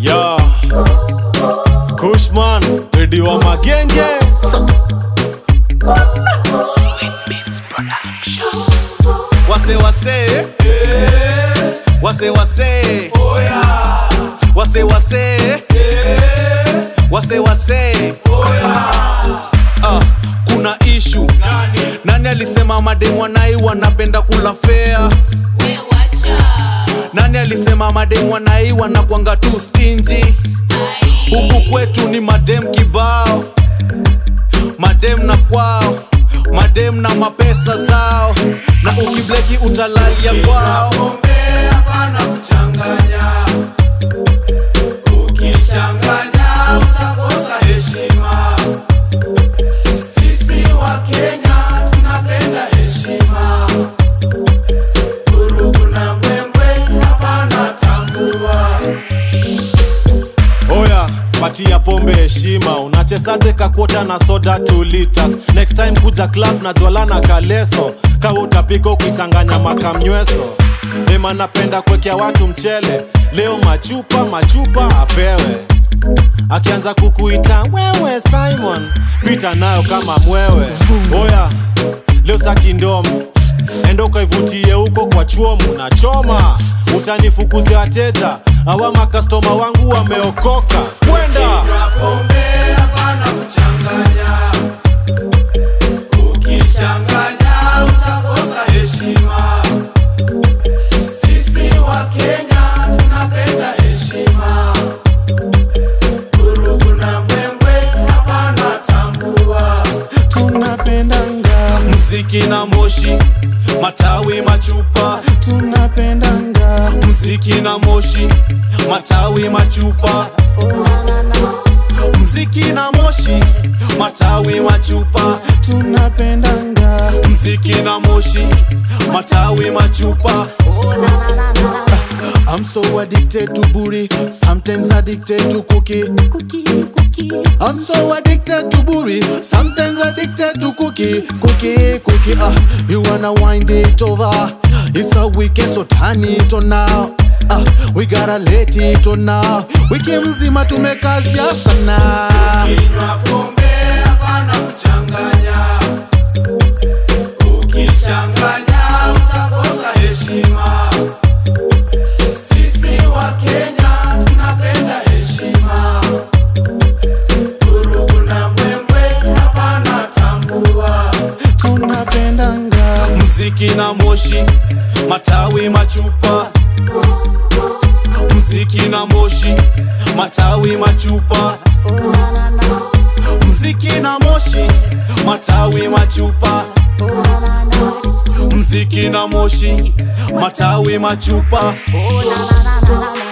Yo, Kushman, ready wa magenge. wase wase wase wase wase wase wase wase Ah, kuna ishu nani alisema mademu wanai wanapenda kula fea nani alisema mademu wanai wanakwanga tu stingy huku kwetu ni madem kibao madem na kwao madem na mapesa zao na ukibleki utalalia kwao ukichanganya utakosa heshima sisi wa kenya tunapenda heshima vurugu na mbwembwe hapana tambua Oya, patia pombe heshima. Unachezaje kakwota na soda 2 liters? Next time kuja club na jwala na kaleso. Kawa utapika ukichanganya makamnyweso. Ema napenda kuwekea watu mchele. Leo machupa machupa apewe. Akianza kukuita wewe Simon, pita nayo kama mwewe. Oya, leo staki ndomo enda ukaivutie huko kwa chuomu na choma utanifukuzia wateja awa makastoma wangu wameokoka kwenda pombe hapana kuchanganya ukichanganya utakosa heshima sisi wa kenya tunapenda heshima vurugu na mbwembwe hapana tambua tunapendanga mziki na moshi matawi machupa tunapendanga mziki na moshi matawi machupa mziki na moshi matawi machupa tunapendanga mziki na moshi matawi machupa I'm so addicted to booty, sometimes addicted to cookie. cookie cookie I'm so addicted to booty, sometimes addicted to cookie, cookie, cookie. Ah, you wanna wind it over? It's a weekend, so turn it on now. Ah, we gotta let it on now. Wiki mzima tumekazia sana. Ukinywa pombe hapana kuchanganya, ukichanganya utakosa heshima. Sisi wa Kenya tunapenda heshima vurugu na mbwembwe hapana tambua tunapendanga mziki na moshi matawi machupa mziki na moshi matawi machupa mziki na moshi matawi machupa mziki na moshi matawi machupa oh, la, la, la, la, la.